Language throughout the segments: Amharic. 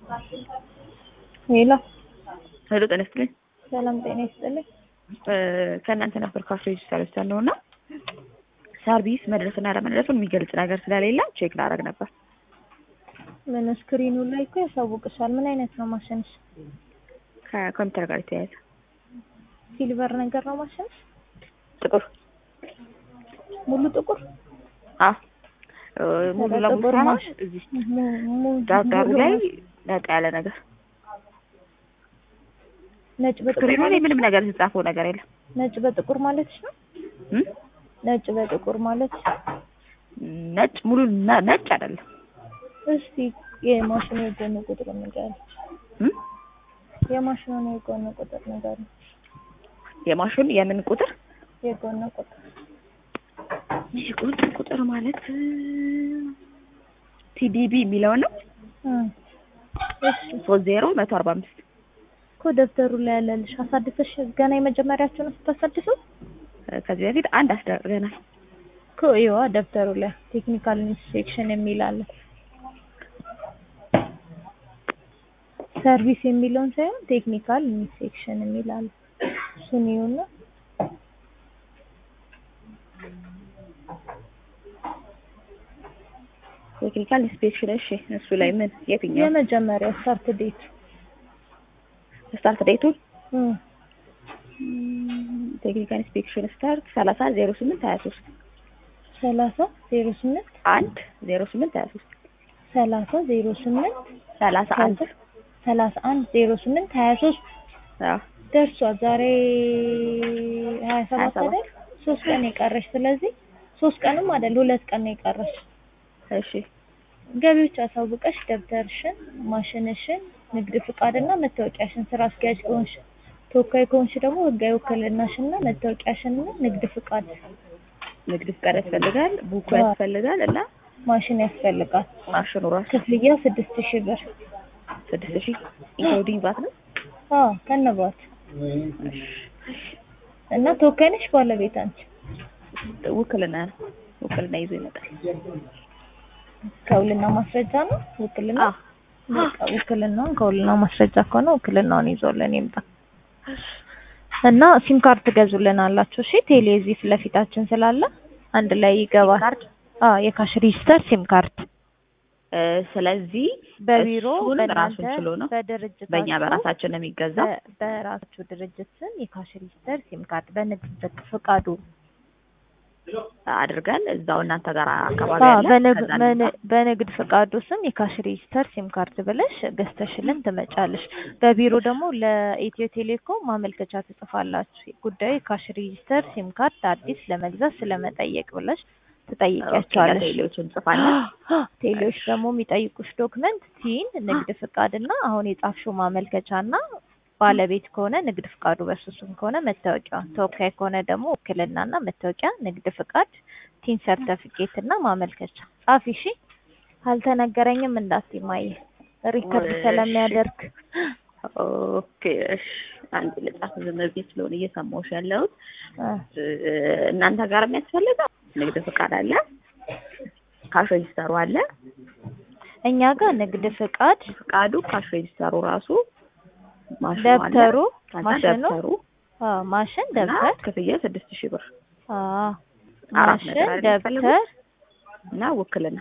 ሄሎ ሄሎ ጤና ይስጥልኝ። ሰላም ጤና ይስጥልኝ። ከእናንተ ነበር ካፌ ሰርቪስ ያለው እና ሰርቪስ መድረስና አለመድረሱን የሚገልጽ ነገር ስለሌለ ቼክ ላደርግ ነበር። ምን ስክሪኑ ላይ እኮ ያሳውቅሻል። ምን አይነት ነው ማሽንሽ? ከኮምፒውተር ጋር የተያያዘ ሲልቨር ነገር ነው ማሽንሽ? ጥቁር ሙሉ ጥቁር? አ ሙሉ ለሙሉ ጥቁር ሳይሆን ማሽን እዚህ mu- mu- ዳርዳሩ ሙሉ ላይ ማሽን- ነጣ ያለ ነገር ነጭ በጥቁር ስክሪኑ ላይ ማለት ምንም ነገር የተጻፈው ነገር የለም። ነጭ በጥቁር ማለት ነው። እም? ነጭ በጥቁር ማለት ነጭ ሙሉ ነ- ነጭ አይደለም። እስቲ የማሽኑ የጎን ቁጥር ንገር። እም? የማሽኑን የጎን ቁጥር ንገር። የማሽኑ የምን ቁጥር የጎን ቁጥር የቁጥር ቁጥር ማለት ቲዲቢ የሚለው ነው። እም። እሺ ሶስት ዜሮ መቶ አርባ አምስት እኮ ደብተሩ ላይ ያለልሽ አሳድሰሽ ገና የመጀመሪያችሁን ስታሳድሱ ከዚህ በፊት አንድ አስደርገናል። እኮ ይዋ ደብተሩ ላይ ቴክኒካል ኢንስፔክሽን የሚል አለ። ሰርቪስ የሚለውን ሳይሆን ቴክኒካል ኢንስፔክሽን የሚል አለ። እሱን ይሁንና ቴክኒካል ኢንስፔክሽን እሺ፣ እሱ ላይ ምን የትኛው የመጀመሪያው ስታርት ዴት ስታርት ዴቱን እም ቴክኒካል ኢንስፔክሽን ስታርት ሰላሳ ዜሮ ስምንት ሀያ ሶስት ሰላሳ ዜሮ ስምንት አንድ ዜሮ ስምንት ሀያ ሶስት ሰላሳ ዜሮ ስምንት ሰላሳ አንድ ሰላሳ አንድ ዜሮ ስምንት ሀያ ሶስት አዎ ደርሷል። ዛሬ ሀያ ሰባት ሰባት አይደል? ሶስት ቀን የቀረሽ። ስለዚህ ሶስት ቀንም አይደል ሁለት ቀን ነው የቀረሽ። እሺ ገቢዎች አሳውቀሽ ደብተርሽን፣ ማሽንሽን፣ ንግድ ፍቃድና መታወቂያሽን ስራ አስኪያጅ ከሆንሽ ተወካይ ከሆንሽ ደግሞ ህጋዊ ውክልናሽንና መታወቂያሽንና ንግድ ፍቃድ ንግድ ፍቃድ ያስፈልጋል፣ ቡኩ አዎ። ያስፈልጋል እና ማሽን ያስፈልጋል። ማሽኑ ራሱ ክፍያ ስድስት ሺህ ብር ስድስት ሺህ ኢንክሉዲንግ ቫት ነው። አዎ ከነባት እና ተወካይ ነሽ ባለቤት አንቺ ውክልና ነው። ውክልና ይዞ ይመጣል። ከውልና ማስረጃ ነው ውክልና አዎ በቃ ውክልናውን ከውልና ማስረጃ ከሆነ ውክልናውን ይዞልን ይምጣ እና ሲም ካርድ ትገዙልን አላችሁ። እሺ ቴሌ እዚህ ፊት ለፊታችን ስላለ አንድ ላይ ይገባል። ካርድ አዎ የካሽ ሬጂስተር ሲም ካርድ እ፣ ስለዚህ በቢሮ እሱን በእናንተ ራሱን ችሎ ነው በድርጅታችሁ በእኛ በራሳችን ነው የሚገዛው። በ- በራሳችሁ ድርጅት ስም የካሽ ሬጂስተር ሲም ካርድ በንግድ ፍቃዱ አድርገን እዛው እናንተ ጋር አካባቢ አዎ ያለ በንግ- ከዛ በን- እንምጣ። በንግድ ፍቃዱ ስም የካሽ ሬጂስተር ሲም ካርድ ብለሽ ገዝተሽልን ትመጫለሽ። በቢሮ ደግሞ ለኢትዮ ቴሌኮም ማመልከቻ ትጽፋላችሁ። ጉዳዩ የካሽ ሬጂስተር ሲም ካርድ አዲስ ለመግዛት ስለመጠየቅ ብለሽ ትጠይቂያቸዋለሽ። ቴሌዎች እንጽፋለን። ቴሌዎች ደግሞ የሚጠይቁሽ ዶክመንት ቲን፣ ንግድ ፍቃድና አሁን የጻፍሽው ማመልከቻና ባለቤት ከሆነ ንግድ ፍቃዱ በሱ ስም ከሆነ መታወቂያ፣ ተወካይ ከሆነ ደግሞ ውክልናና መታወቂያ፣ ንግድ ፍቃድ፣ ቲን ሰርተፊኬት እና ማመልከቻ ጻፊ። እሺ አልተነገረኝም እንዳትይ ማየ ሪከርድ እሺ። ስለሚያደርግ ኦኬ እሺ፣ አንድ ልጻፍ። ዝም ብዬ ስለሆነ እየሰማሁሽ ያለሁት እ፣ እ፣ እናንተ ጋር የሚያስፈልገው ንግድ ፍቃድ አለ፣ ካሽ ሬጂስተሩ አለ። እኛ ጋር ንግድ ፍቃድ፣ ፍቃዱ ካሽ ሬጂስተሩ ራሱ ማሽኑ አለ። ደብተሩ፣ ከዛ ማሽኑ፣ ደብተሩ አ ማሽን፣ እና ደብተር፣ ክፍያ ስድስት ሺህ ብር አ አራት ነገር ማሽን፣ አይደል ደብተር የሚፈልጉት? እና ውክልና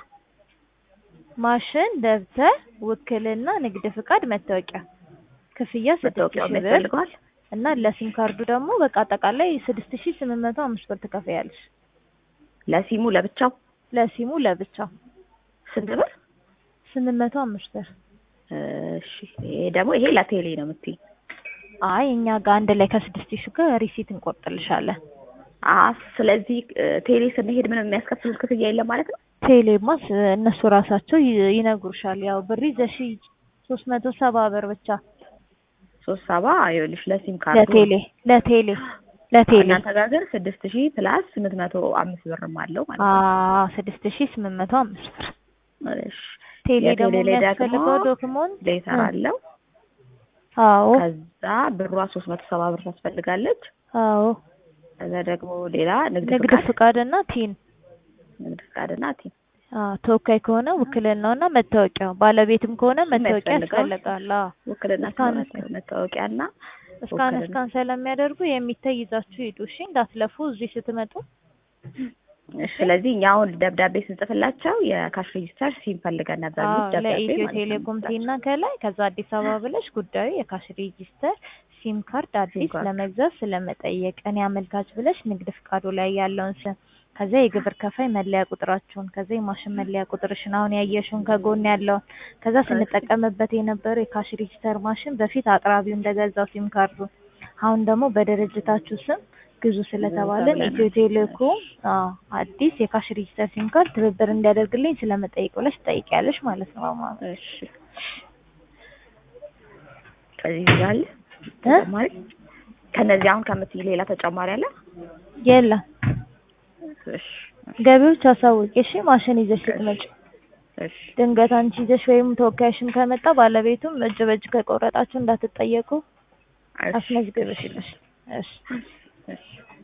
ማሽን፣ ደብተር፣ ውክልና፣ ንግድ ፍቃድ፣ መታወቂያ ክፍያ ስድስት መታወቂያው ሺህ ብር ያስፈልገዋል። እና ለሲም ካርዱ ደግሞ በቃ አጠቃላይ ስድስት ሺህ ስምንት መቶ አምስት ብር ትከፍያለሽ። ለሲሙ ለብቻው ለሲሙ ለብቻው ስንት ብር? ስምንት መቶ አምስት ብር። እሺ ይሄ ደግሞ ይሄ ለቴሌ ነው የምትይኝ? አይ እኛ ጋር አንድ ላይ ከስድስት ሺህ ጋር ሪሲት እንቆርጥልሻለን። አ ስለዚህ እ፣ ቴሌ ስንሄድ ምንም የሚያስከፍሉት ክፍያ የለም ማለት ነው። ቴሌማስ እነሱ ራሳቸው ይ- ይነግሩሻል። ያው ብር ይዘሽ ሶስት መቶ ሰባ ብር ብቻ ሶስት ሰባ ይኸውልሽ ለሲም ካርዱ ለቴሌ ለቴሌ ለቴሌ እናንተ ጋር ግን ስድስት ሺህ ፕላስ ስምንት መቶ አምስት ብርም አለው ማለት ነው። አዎ ስድስት ሺህ ስምንት መቶ አምስት ብር። እሺ ቴሌ የቴሌ ደግሞ ላይ የሚያስፈልገው ደግሞ ዶክመንት ሌተር አለው። አዎ ከዛ ብሯ ሶስት መቶ ሰባ ብር ታስፈልጋለች። አዎ ከዛ ደግሞ ሌላ ንግድ ንግድ ፍቃድ ፍቃድና ቲን ንግድ ፍቃድና ቲም አዎ ተወካይ ከሆነ ውክልናውና መታወቂያው፣ ባለቤትም ከሆነ መታወቂያ የሚያስፈልገው ያስፈልጋል። አዎ ውክልና እስካን ከሆነ መታወቂያና እስካን ውክልና። እስካን ስለሚያደርጉ የሚታይ ይዛችሁ ሂዱ። እሺ እንዳትለፉ እዚህ ስትመጡ። እሺ፣ ስለዚህ እኛ አሁን ደብዳቤ ስንጽፍላቸው የካሽ ሬጂስተር ሲም ፈልገን ነበር አዎ የሚል ደብዳቤ ለኢትዮ ማለት ነው ቴሌኮም የምንጽፍላቸው። ቲና ከላይ ከዛ አዲስ አበባ ብለሽ ጉዳዩ የካሽ ሬጂስተር ሲም ካርድ አዲስ ካርድ። ለመግዛት ስለመጠየቅ እኔ አመልካች ብለሽ ንግድ ፍቃዱ ላይ ያለውን ስም ከዛ የግብር ከፋይ መለያ ቁጥራችሁን ከዛ የማሽን መለያ ቁጥርሽን አሁን ያየሽውን ከጎን ያለውን ከዛ ስንጠቀምበት የነበረው የካሽ ሬጂስተር ማሽን በፊት አቅራቢው እንደገዛው ሲም ካርዱን አሁን ደግሞ በድርጅታችሁ ስም ግዙ ስለተባለን ተብለናል። ኢትዮ ቴሌኮም አዎ አዲስ የካሽ ሬጂስተር ሲም ካርድ ትብብር እንዲያደርግልኝ ስለመጠየቅ ብለሽ ትጠይቂያለሽ ማለት ነው ማማ እሺ ከዚህ ይላል ተጨማሪ ከነዚህ አሁን ከምትይ ሌላ ተጨማሪ አለ? የለም እሺ ገቢዎች አሳውቂ እሺ ማሽን ይዘሽ ስትመጪ እሺ ድንገት አንቺ ይዘሽ ወይም ተወካይሽም ከመጣ ባለቤቱም እጅ በእጅ ከቆረጣችሁ እንዳትጠየቁ እሺ አስመዝግበሽ እሺ እሺ